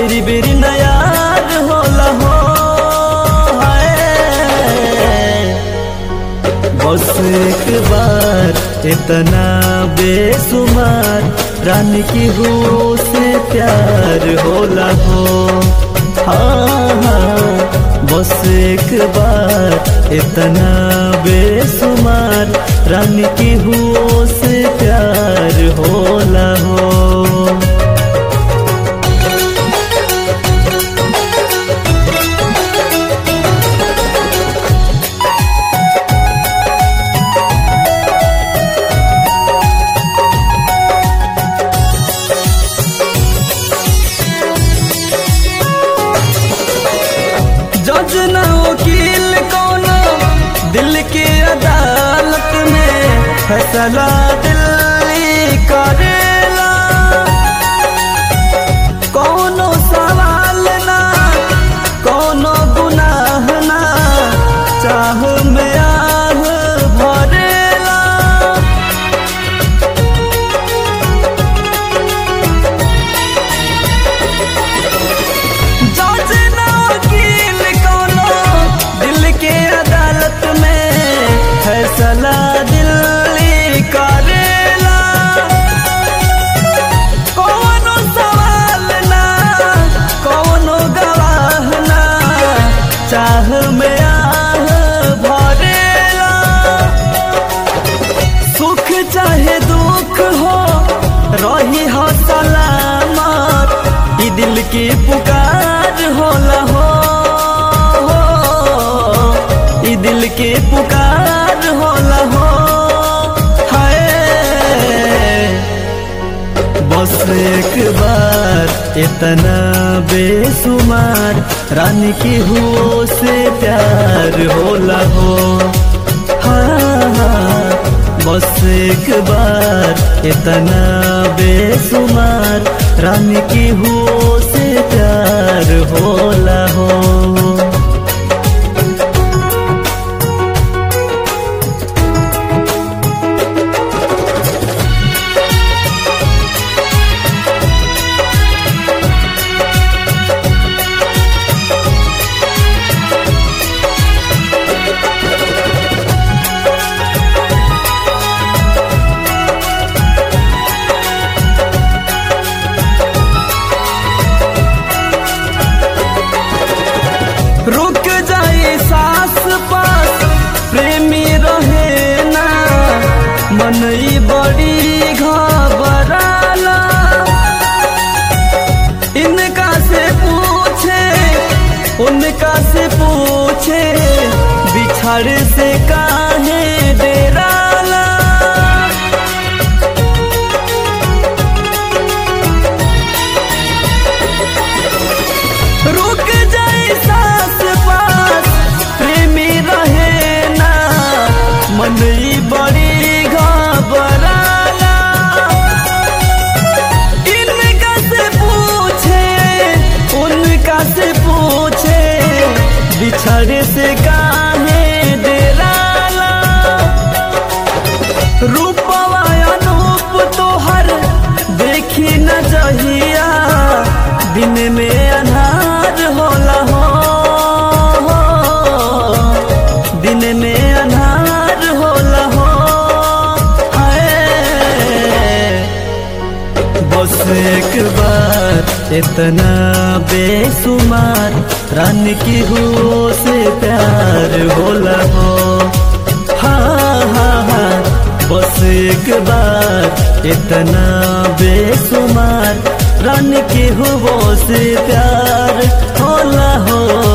बेरी बेरी नयार होला हो हाय। बस एक बार इतना बेसुमार रानी की हो से प्यार होला हो हाँ हाँ बस एक बार इतना बेसुमार रानी की हो से प्यार होला हो जज न वकील कोनो दिल के अदालत में फैसला दिल्ली करेला कोनो सवाल ना कोनो गुनाह ना चाह में आह भरेला जज न वकील कोनो दिल के अदालत में फैसला दिल्ली करेला कोनो सवाल ना कोनो गवाह ना चाह में आह भरेला सुख चाहे दुख हो रही हो सलामत ई दिल की पुकार होला हो ई दिल की पुकार होला हो हाय बस एक बार इतना बेसुमार रानी की हो से प्यार होला हो हाँ हाँ बस एक बार इतना बेसुमार रानी की हो से प्यार होला हो रुक जाई सास पास प्रेमी रहे ना मन ई बड़ी घबराला इनका से पूछे उनका से पूछे बिछड़ से काहे डेराला रुक जाए सास पास प्रेमी रहे ना मन ई बड़ी घबराला इनका से पूछे उनका से पूछे बिछड़े से काहे डेराला रूपवा अनूप तोहर देखी न जहिया दिन में अन्हार होला हो दिन में अन्हार होला हो हाय बस एक बार इतना बेसुमार रानी की हो से प्यार होला हो हाँ हाँ हाँ बस एक बार इतना बेसुमार रानी की हो से प्यार होला हो